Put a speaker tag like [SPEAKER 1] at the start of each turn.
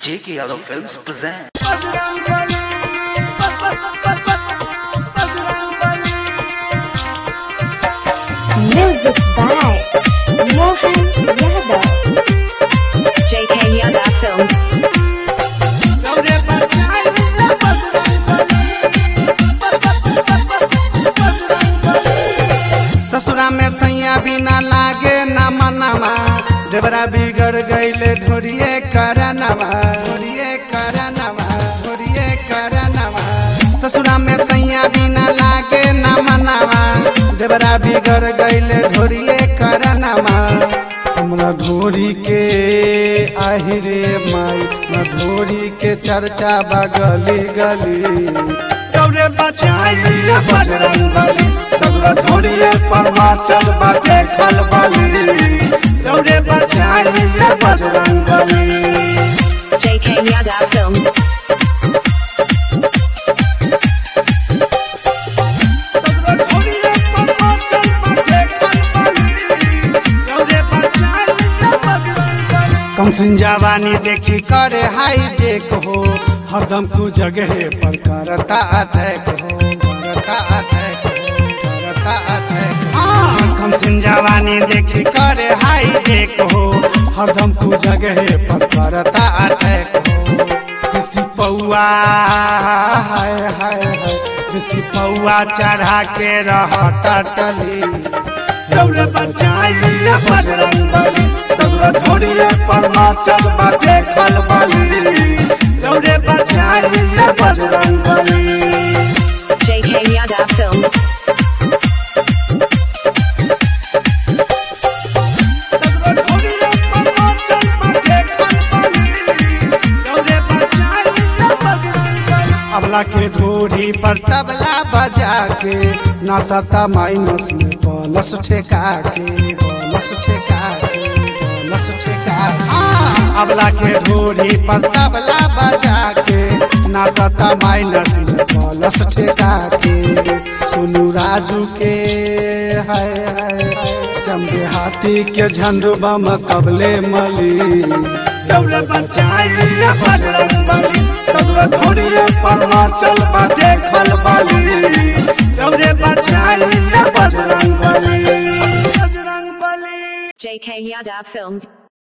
[SPEAKER 1] J.K. Yadav Films present.
[SPEAKER 2] Music by Mohan Yadav.
[SPEAKER 3] JK Yada Films.
[SPEAKER 4] ससुरा में सैया बिना लागे न मनवा देवरा बिगड़ गईले ढोरिए करनवा ढोरिए करनवा ढोरिए करनवा ससुरा में सैया बिना लागे न मनवा देवरा बिगड़ गईले ढोरिए करनवा हमरा ढोरी के आहि रे माई न ढोरी के चर्चा बगली गली
[SPEAKER 5] दौरे बचाई बजरंग बली सगरो ढोरिए परमाचल बाटे खलबली दौरे बचाई बजरंग बली
[SPEAKER 3] JK Yada Films.
[SPEAKER 5] सगरो ढोरिए परमाचल बाटे खलबली दौरे बचाई बजरंग बली
[SPEAKER 4] कमसिन जवानी देखी करे हाई जेक हो हरदम तू जगह पर करता अटैक हो करता अटैक हो करता अटैक हाँ कमसिन जवानी देखी करे हाई जेक हो हरदम तू जगह पर करता अटैक हो जैसी पौआ हाय हाय हाय जैसी पौआ चढ़ा के रहता टली
[SPEAKER 5] दौरे बचाई बजरंग बली सगरो ढोरिए परमाचल बाटे खलबली दौरे बचाई बजरंग बली
[SPEAKER 3] JK Yada Films.
[SPEAKER 5] सगरो ढोरिए परमाचल बाटे खलबली दौरे बचाई बजरंग बली
[SPEAKER 4] अबला के ढोरी पर तबला बजा के नासता माइनस में बोनस ठेका के बोनस ठेका के बोनस ठेका हाँ अबला के ढोरी पर तबला बजा के नासता माइनस में बोनस ठेका के सोनू राजू के हाय हाय समझे हाथी के झंडू बम कबले मली
[SPEAKER 5] दौरे बचाई बजरंग बली सगरो ढोरिए परमाचल बाटे खलबली दौरे बचाई बजरंग बली बजरंग बली
[SPEAKER 3] JK Yada Films.